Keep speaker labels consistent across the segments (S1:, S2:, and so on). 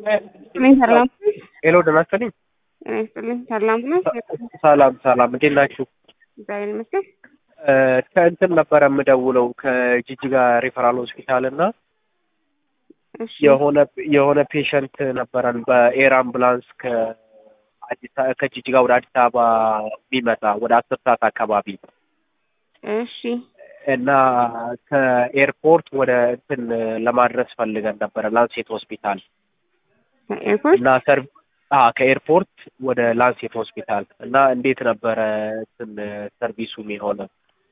S1: ይስጥልኝ ሰላም
S2: ሄሎ ደህና ይስጥልኝ።
S1: ጤና ይስጥልኝ ሰላም ነው።
S2: ሰላም ሰላም፣ እንዴት ናችሁ?
S1: እግዚአብሔር ይመስገን።
S2: እ ከእንትን ነበረ የምደውለው ከጂጂጋ ሪፈራል ሆስፒታል እና
S1: እሺ
S2: የሆነ የሆነ ፔሸንት ነበረን በኤር አምቡላንስ ከአዲስ አ- ከጂጂጋ ወደ አዲስ አበባ የሚመጣ ወደ አስር ሰዓት አካባቢ
S1: እሺ
S2: እና ከኤርፖርት ወደ እንትን ለማድረስ ፈልገን ነበረ ላንሴት ሆስፒታል
S1: ኤርፖርት
S2: እና ሰርቭ አ ከኤርፖርት ወደ ላንሴት ሆስፒታል እና እንዴት ነበረ እንትን ሰርቪሱ የሆነ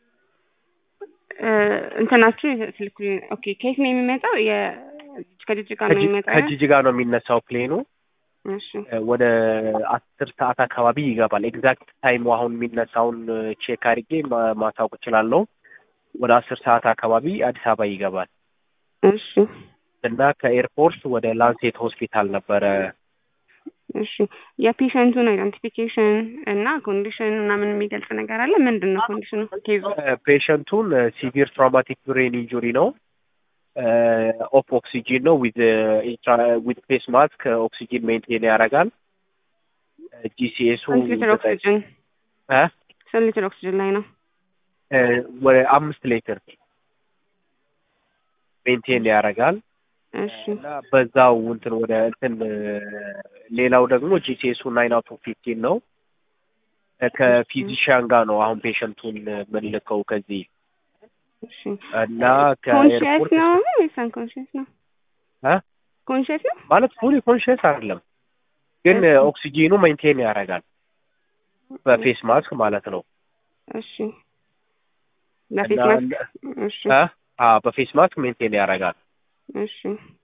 S1: እ እንትናችሁ ስልኩልኝ። ኦኬ ከየት ነው የሚመጣው? የ ከጅጅጋ ነው የሚመጣው? ያ?
S2: ከጂጂጋ ነው የሚነሳው ፕሌኑ
S1: እሺ
S2: ወደ አስር ሰዓት አካባቢ ይገባል። ኤግዛክት ታይሙ አሁን የሚነሳውን ቼክ አድርጌ ማ- ማሳወቅ እችላለሁ። ወደ አስር ሰዓት አካባቢ አዲስ አበባ ይገባል
S1: እሺ
S2: እና ከኤርፖርት ወደ ላንሴት ሆስፒታል ነበረ
S1: እሺ የፔሸንቱን አይደንቲፊኬሽን እና ኮንዲሽን ምናምን የሚገልጽ ነገር አለ? ምንድን ነው ኮንዲሽኑ? ኬዙ
S2: ፔሸንቱን ሲቪር ትራውማቲክ ብሬን ኢንጁሪ ነው። ኦፍ ኦክሲጂን ነው ዊዝ ዊዝ ፌስ ማስክ ኦክሲጂን ሜንቴን ያደርጋል። ጂሲኤሱ
S1: ስንት ሊትር ኦክሲጅን ስንት ሊትር ኦክሲጅን ላይ ነው?
S2: ወደ አምስት ሊትር ሜንቴን ያደርጋል
S1: እሺ
S2: እና በዛው እንትን ወደ እንትን ሌላው ደግሞ ጂሲኤሱ ናይን አውት ኦፍ ፊፍቲን ነው። ከፊዚሽያን ጋር ነው አሁን ፔሸንቱን የምንልከው ከዚህ
S1: እሺ
S2: እና
S1: ኮንሽየስ
S2: ከኤርፖርት
S1: ነው ወይስ አንኮንሽየስ ነው?
S2: እ?
S1: ኮንሽየስ ነው?
S2: ማለት ፉሊ ኮንሽየስ አይደለም፣ ግን
S1: እሺ።
S2: ኦክሲጂኑ ሜንቴን ያደርጋል በፌስ ማስክ ማለት ነው።
S1: እሺ በፌስ
S2: እና
S1: ማስክ እሺ
S2: እ? አዎ በፌስ ማስክ ሜንቴን ያደርጋል
S1: እሺ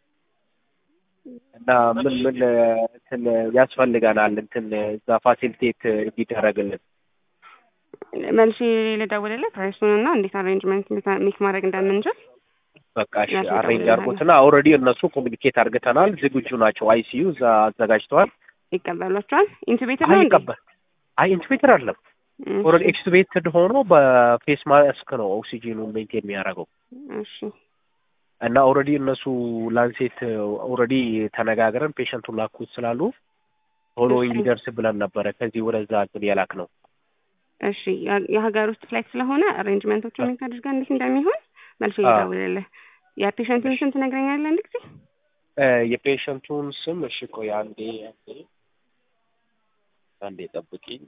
S2: እና ምን ምን እንትን ያስፈልገናል እንትን እዛ ፋሲሊቴት እንዲደረግልን
S1: መልሼ ልደውልልህ ፕራይሱን እና እንዴት አሬንጅመንት ሜክ ማድረግ እንደምንችል
S2: በቃ እሺ
S1: ያስፈልጋል
S2: አሬንጅ
S1: ብለሃል።
S2: አድርጎትና ኦልሬዲ እነሱ ኮሚኒኬት አድርገተናል። ዝግጁ ናቸው። አይሲዩ እዛ አዘጋጅተዋል።
S1: ይቀበሏቸዋል። ኢንቱቤተር
S2: አይ
S1: ነው እንዴ?
S2: ይቀበል አይ ኢንቱቤተር አይደለም
S1: እሺ፣
S2: ኦልሬዲ ኤክስቱቤትድ ሆኖ በፌስ ማስክ ነው ኦክሲጂኑን ሜንቴን የሚያደርገው
S1: እሺ
S2: እና ኦልሬዲ እነሱ ላንሴት ኦልሬዲ ተነጋግረን ፔሸንቱን ላኩት ስላሉ ቶሎ
S1: እሺ።
S2: እንዲደርስ ብለን ነበረ ከዚህ ወደዛ እንትን የላክ ነው።
S1: እሺ የ- የሀገር ውስጥ ፍላይት ስለሆነ አሬንጅመንቶቹን ሜክ አድርገን እንዴት እንደሚሆን መልሼ
S2: አዎ።
S1: ልደውልልህ። የፔሸንቱን ስም ትነግረኛለህ አንድ ጊዜ?
S2: እ የፔሸንቱን ስም እሺ ቆይ አንዴ አንዴ አንዴ ጠብቂኝ።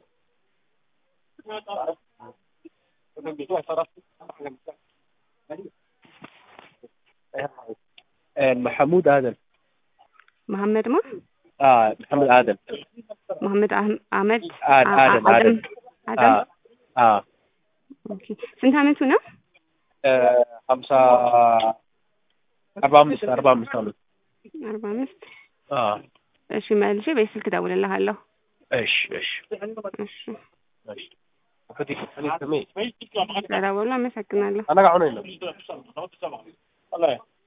S2: እ መሐሙድ አደም
S1: መሐመድ ማ
S2: አ መሐመድ አደም
S1: መሐመድ አህም- አህመድ
S2: አ-
S1: አ-
S2: አደም
S1: አደም
S2: አደም
S1: አደም
S2: አ
S1: ኦኬ። ስንት አመቱ ነው?
S2: እ ሀምሳ አርባ አምስት አርባ አምስት አመት
S1: አርባ አምስት
S2: አ
S1: እሺ መልሼ በስልክ እደውልልሃለሁ።
S2: እሺ እሺ
S1: እሺ
S2: እሺ እንግዲህ እኔ ስሜ
S1: ስለደወሉ አመሰግናለሁ።
S2: አነጋ አሁን የለም